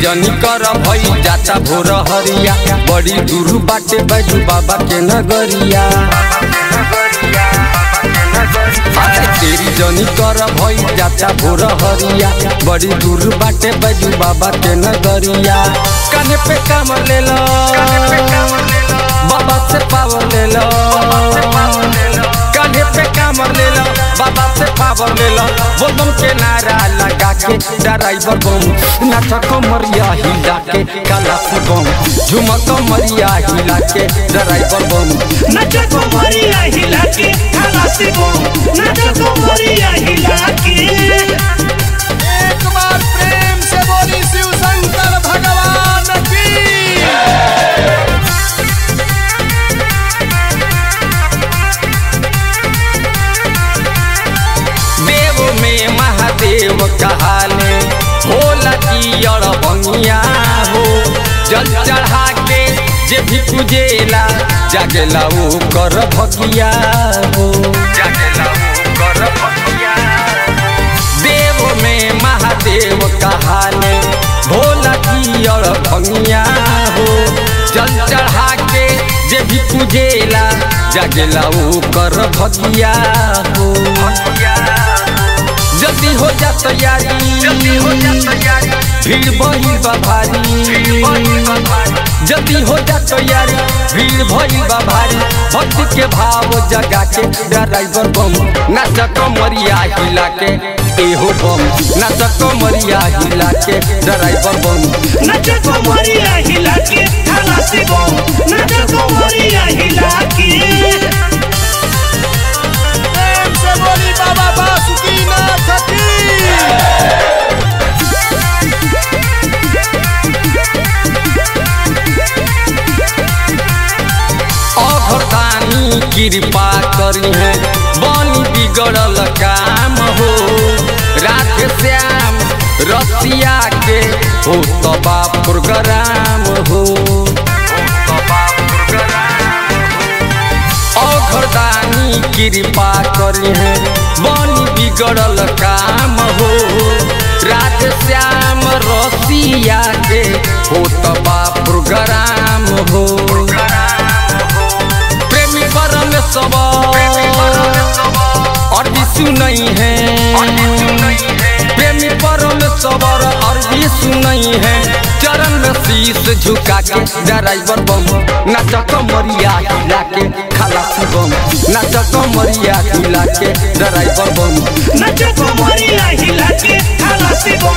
जनी कर भई जाता भोर हरिया बड़ी दूर बाटे बैजू बाबा के नगरिया अरे तेरी जनी कर भई जाता भोर हरिया बड़ी दूर बाटे बैजू बाबा के नगरिया काने पे काम ले लो बाबा से पावर ले लो कान्हे पे काम ले लो बाबा से पावर ले लो वो बम के नारा लगा के ड्राइवर बम नाच कमरिया हिला के काला से बम झुमक कमरिया हिला के ड्राइवर बम नचा को मरिया हिला के खलासी को नचा को मरिया हिला के एक बार प्रेम से बोली शिव शंकर भगवान की देव में महादेव कहाले भोला जी और बंगिया हो जल चढ़ा के जे भी पूजेला जागेला वो कर भगिया हो जागेला वो कर भगिया देव में महादेव कहाले भोला जी और भंगिया हो जल चढ़ा के जे भी पूजेला जागेला वो कर भगिया हो जल्दी हो जा तैयारी जल्दी हो जा तैयारी भीड़ बही बा भारी जल्दी हो जा तैयारी भीड़ भई बा भारी भक्ति के भाव जगा के ड्राइवर बम नाच कमरिया हिला के एहो बम नाच कमरिया हिला के ड्राइवर बम नचा को मरिया हिला के खलासी को नचा को मरिया हिला के प्रेम से बोली बाबा बासुकीनाथ की अघरदानी कृपा करी है बनी बिगड़ल काम हो राधे श्याम रसिया के हो तबा प्रोग्राम हो अघरदानी कृपा करी है बनी बिगड़ल काम हो राधे श्याम रसिया के हो तबा प्रोग्राम हो प्रेमी परम सब और विशु नहीं है प्रेमी परम सबर और विशु नहीं है चरण में शीश झुका के ड्राइवर बम नाच कमरिया हिला के खलासी बम नाच कमरिया हिला के ड्राइवर बम नचा को मरिया हिला के खलासी को